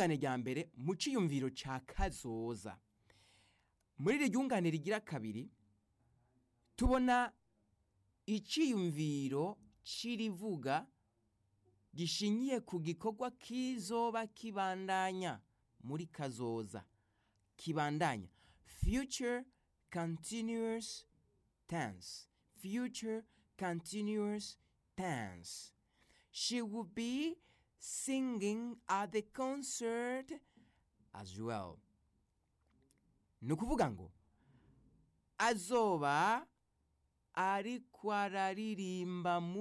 ryungane rya mbere mu ciyumviro ca kazoza muri iri ryungane rigira kabiri tubona iciyumviro c'irivuga gishingiye ku gikorwa kizoba kibandanya muri kazoza kibandanya future continuous tense future continuous tense she will be singing at the concert as well ni ukuvuga ngo azoba ariko araririmba mu